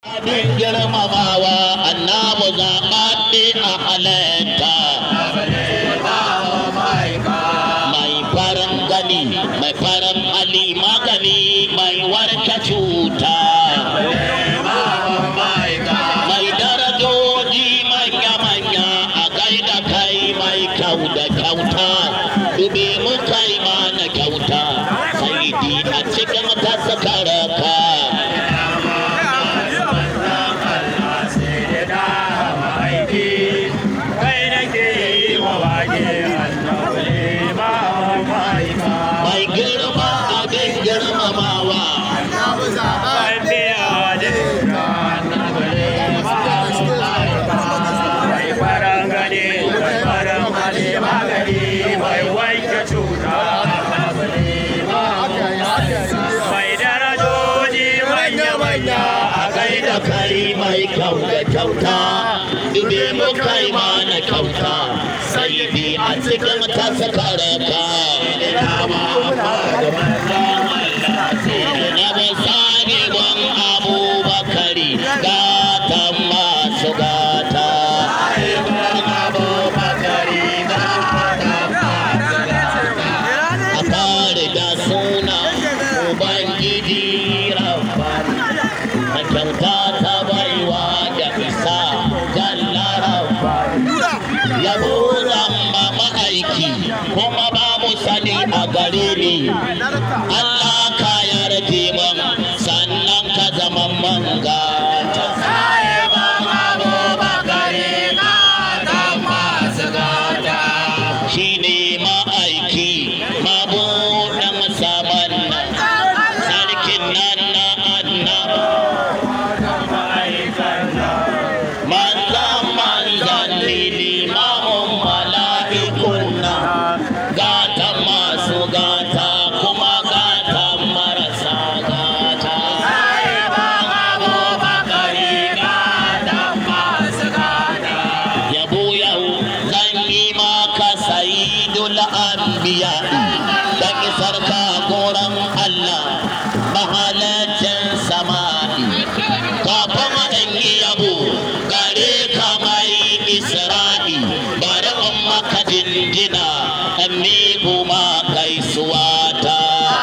abin girmamawa annabu zaɓaɓɓe a halatta mai farin gani mai farin hali magani mai warke cuta mai darajoji manya-manya a gaida kai mai kyau da kyauta dube mu kai mana kyauta sai di a cikin tasakaraka mai girma abin girmamawa a gaida kai mai kyau da kyauta dube mu kai mana kyauta sai bi a cikin tasakaraka na misali ban abubakari gatan masu gata a kare da suna ubangiji rabbani a kyauta ta baiwa da isa jalla rabbani yabo zamba ma'aiki kuma babu sani a gare ni Allah ka yarda man sannan ka zama manga shi ne ma'aiki mabuɗin saman nan sarkin nan na annaba manzan manzan ne limamin mala'ikun nan gatan masu gata kuma gatan marasa gata yabo yau zan yi maka sayidul anbiya dan isar ka goran Allah mahalacin sama'i kafin in yi yabo gare ka mai isra'i bari in maka dindina in miƙo ma gaisuwa ta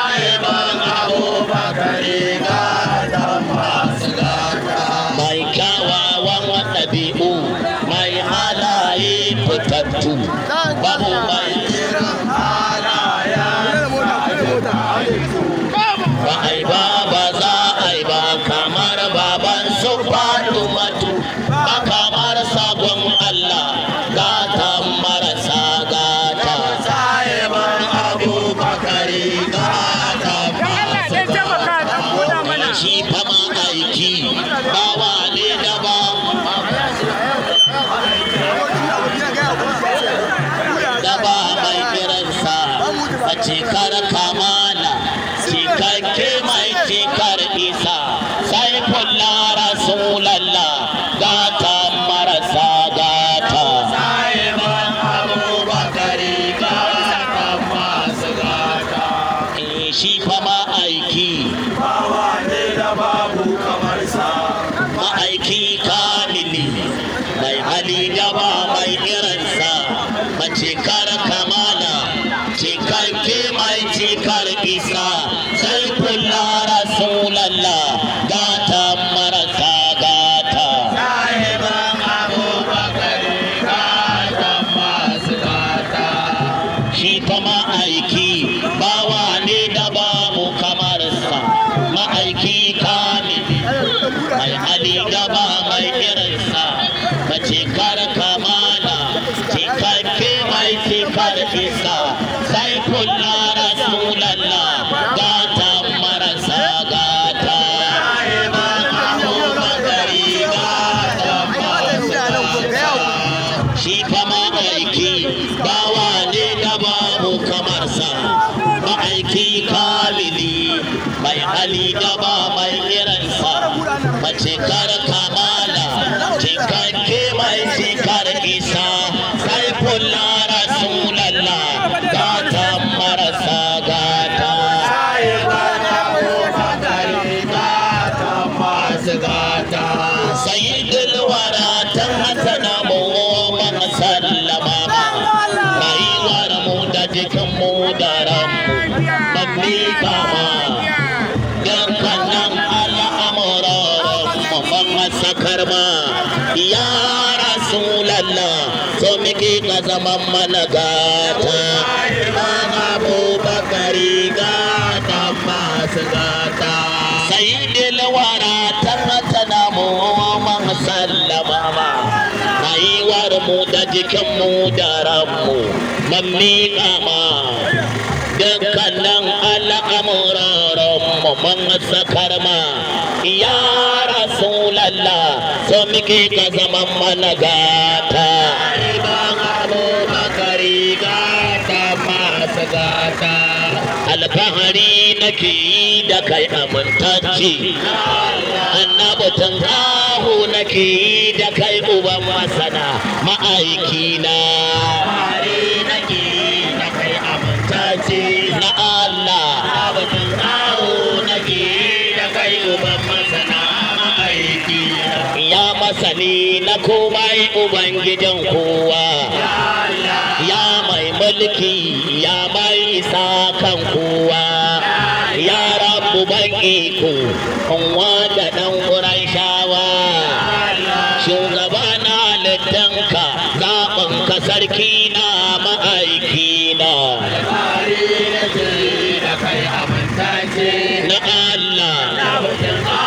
mai kyawawan ɗabi'u mai halaye fitattu babu mai ba ai ba ba za a yi ba kamar baban su faɗi matu ba kamar sabon Allah gata marasa gata shi fama aiki bawa ne da ba da ba mai kiransa a cikar kamala cikakke mai cikar isa sai kulla rasulallah gata marasa gata Eh, shi fa ma'aiki ma'aiki kamili mai hali da ba mai irinsa mace kar kamala cikakke mai cikar isa sai kula rasulallah gata marasa gata shi fa ma'aiki bawa ne da babu kamarsa ma'aiki kamili mai hali gaba mai irinsa mace kar kamala cikakke mai cikar isa sai kula rasulallah gata marasa gata shi fa ma'aiki bawa ne da babu kamarsa ma'aiki kamili mai hali da ba mai irinsa mace kar kamala cikakke mai cikar isa sai kula rasulallah gata marasa gata gata sakar ma ya rasulallah so muke ka zaman mana gata imam abubakari gata masu gata sayyidil wara tana mu man sallama ma rayuwar mu da jikin mu da ranmu man miƙa ma dukkanin al'amuran mu man sakar ma ya rasulallah so muke ka zaman mana gata ibn abubakari gata masu gata alfahari nake yi da kai amintacce annabutan ahu nake yi da kai uban masana ma'aikina nake yi da kai amintacce na Allah annabutan ahu nake yi da kai uban masana ma'aikina ya masani na komai ubangijin kowa ya mai mulki ya mai isa kan kowa ya rabu ban iko kunwa da ɗan ƙuran shawa shugaba na littanka zaɓin ka sarki na ma'aiki na na Allah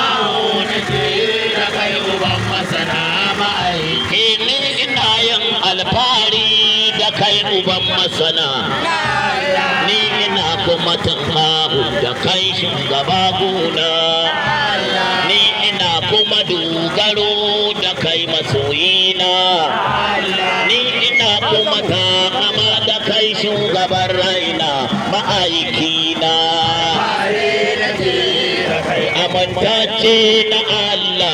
Ni ina yin alfahari da kai uban masana ni ina kuma tunkahu da kai shugaba gona ni ina kuma dogaro da kai masoyina ni ina kuma takama da kai shugaban raina ma'aikina amintacce na Allah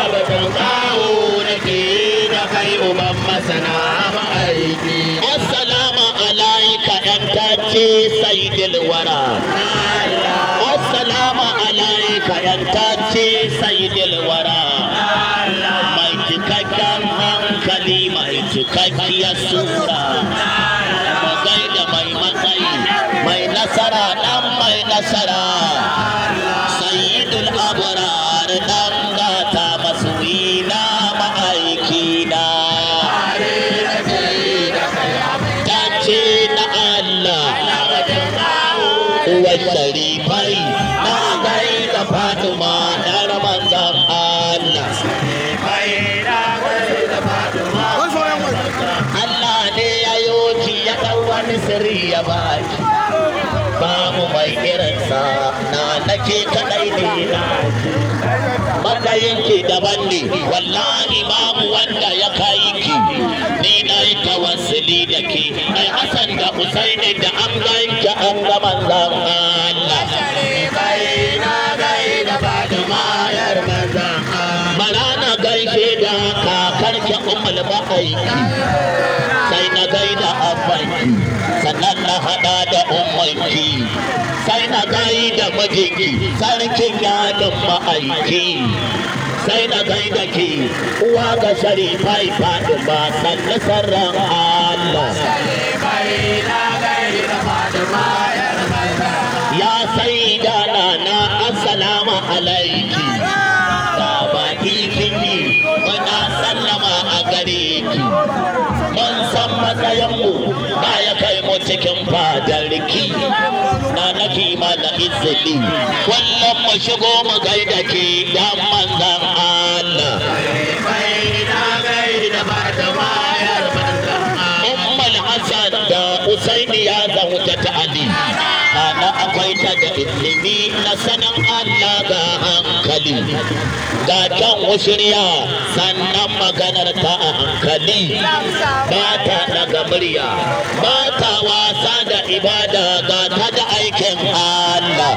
uban masana ma'aiki assalamu alaika yan tace saidil wara assalamu alaika yan tace saidil wara mai cikakken hankali mai cikakkiyar sura magai da mai matsayi mai nasara dan mai nasara sayyidul abrar dan gata masoyina ma'aikina ce na Allah uwar sharifai na gai da Fatima ɗan manzan Allah Allah ne ya yoki ya ɗan wani sirri ya baki babu mai irinsa na nake kaɗai ne na matsayinki daban ne wallahi babu wanda ya kai ki ni na yi tawassuli da ke ai Hassan da Usaini da an ganki an ga manzan Allah bara na gaishe da kakar ki ummul ma'aiki sai na gaida abbanki sannan na hada da ummanki sai na gaida mijinki sarkin yadin ma'aiki sai na gaida ke uwa ga sharifai faɗi ba sannu sarran Allah ya sai da na assalamu alaiki da baki kinyi muna sallama a gare ki mun san matsayinmu ba ya kai mu cikin fadarki na nake mana izini kullum mu shigo mu gaida ke dan manzan Allah Ummul Hassan da Usaini ya zauta ta Ali ana akwai ta da ilimi na sanin Allah ga hankali ga kan wushirya sannan maganar ta a hankali ba ta daga murya ba ta wasa da ibada ga ta da aikin Allah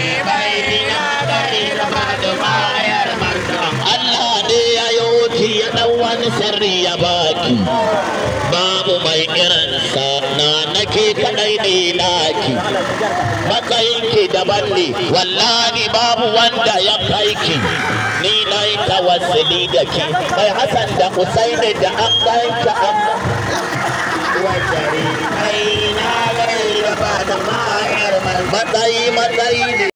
Allah ne ya yi ya ɗan wani sirri ya baki babu mai irinsa na nake kaɗai ne naki matsayinki daban ne wallahi babu wanda ya kai ki ni na yi tawassuli da ki mai Hassan da Usaini da an ganka an matsayi matsayi ne